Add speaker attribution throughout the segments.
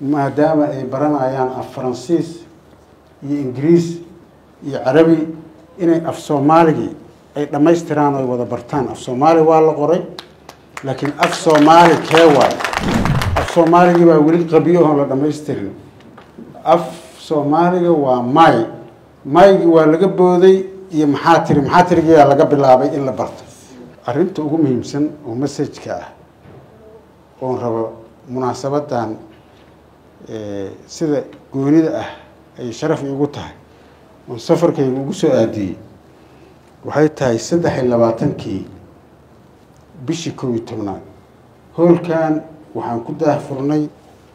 Speaker 1: maadaama ay baranayaan af faransiis iyo ingiriis iyo carabi inay af soomaaligii ay dhammaystiraan oy wada bartaan af soomaali waa la qoray laakiin af soomaali kee waay af soomaaligii baa weli qabiyo oon la dhammaystirin af soomaaliga waa may maygii waa laga booday iyo maxaa tiri maxaa tirigiyaa laga bilaabay in la barto arrinta ugu muhiimsan oo masajka ah oon rabo munaasabadan sida goonida ah ay sharaf iigu tahay oon safarkayga ugu soo aadiyey waxay tahay saddex iyo labaatankii bishii kow iyo tobnaad hoolkan waxaan ku daahfurnay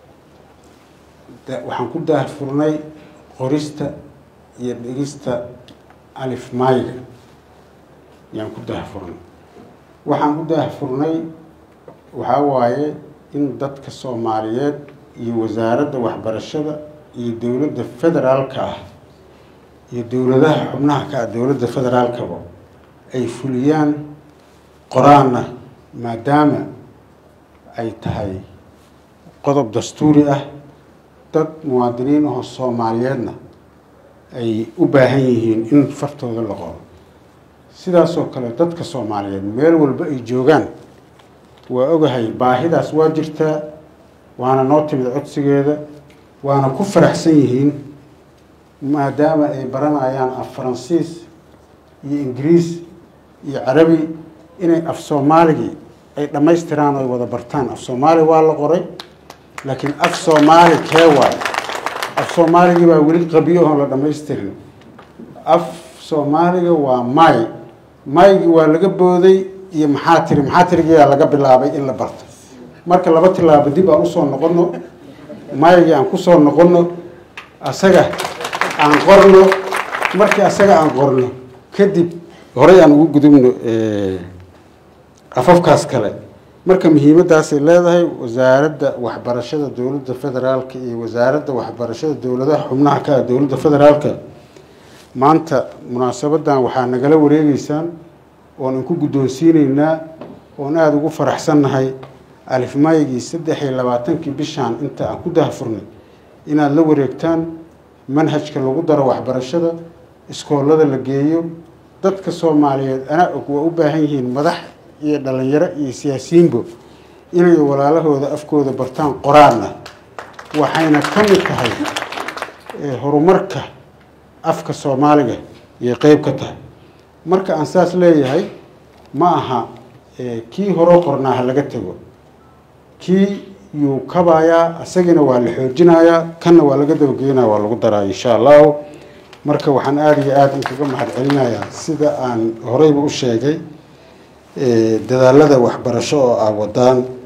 Speaker 1: waxaan ku daahfurnay qorista iyo dhigista alif mayga ayaan ku daahfurnay waxaan ku daahfurnay waxaa waaye in dadka soomaaliyeed iyo wasaaradda waxbarashada iyo dowladda federaalka ah iyo dowladaha xubnaha ka ah dowladda federaalkaba ay fuliyaan qoraanna maadaama ay tahay qodob dastuuri ah dad muwaadiniin ahoo soomaaliyeedna ay u baahan yihiin in fartooda la qoro sidaasoo kale dadka soomaaliyeed meel walba ay joogaan waa ogahay baahidaas waa jirtaa waana noo timid codsigeeda waana ku faraxsan yihiin maadaama ay baranayaan af faransiis iyo ingiriis iyo carabi inay af soomaaligii ay dhammaystiraan oy wada bartaan af soomaali waa la qoray laakiin af soomaali kee waay af soomaaligii baa weli qabiyo oon la dhammaystirin af soomaaliga waa may maygii waa laga booday iyo maxaa tiri maxaa tirigiyaa laga bilaabay in la barto marka laba tilaabo dib aan usoo noqono maygii aan kusoo noqono asaga aan qorno markii asaga aan qorno kadib horey aan ugu gudubno afafkaas kale marka muhiimaddaasay leedahay wasaaradda waxbarashada dowladda federaalka iyo wasaaradda waxbarashada dowladaha xubnaha ka ah dowladda federaalka maanta munaasabadan waxaa nagala wareegeysaan oon inku guddoonsiineynaa oon aada ugu faraxsannahay alifmaygii saddex iyo labaatankii bishaan inta aan ku dahfurnay inaad la wareegtaan manhajka lagu daro waxbarashada iskoolada la geeyo dadka soomaaliyeed anaa og waa u baahan yihiin madax iyo dhalinyaro iyo siyaasiyiinbo inay walaalahooda afkooda bartaan qoraanna waxayna ka mid tahay horumarka afka soomaaliga iyo qeyb ka tahay marka aan saas leeyahay ma aha kii horoo qornaa ha laga tego kii yuu kabayaa isagina waa la xoojinayaa kanna waa laga dabageynaya waa lagu daraa insha allahu marka waxaan aada iyo aada inkaga mahad celinayaa sida aan horeyba u sheegay dadaalada waxbarasho oo ah wadaan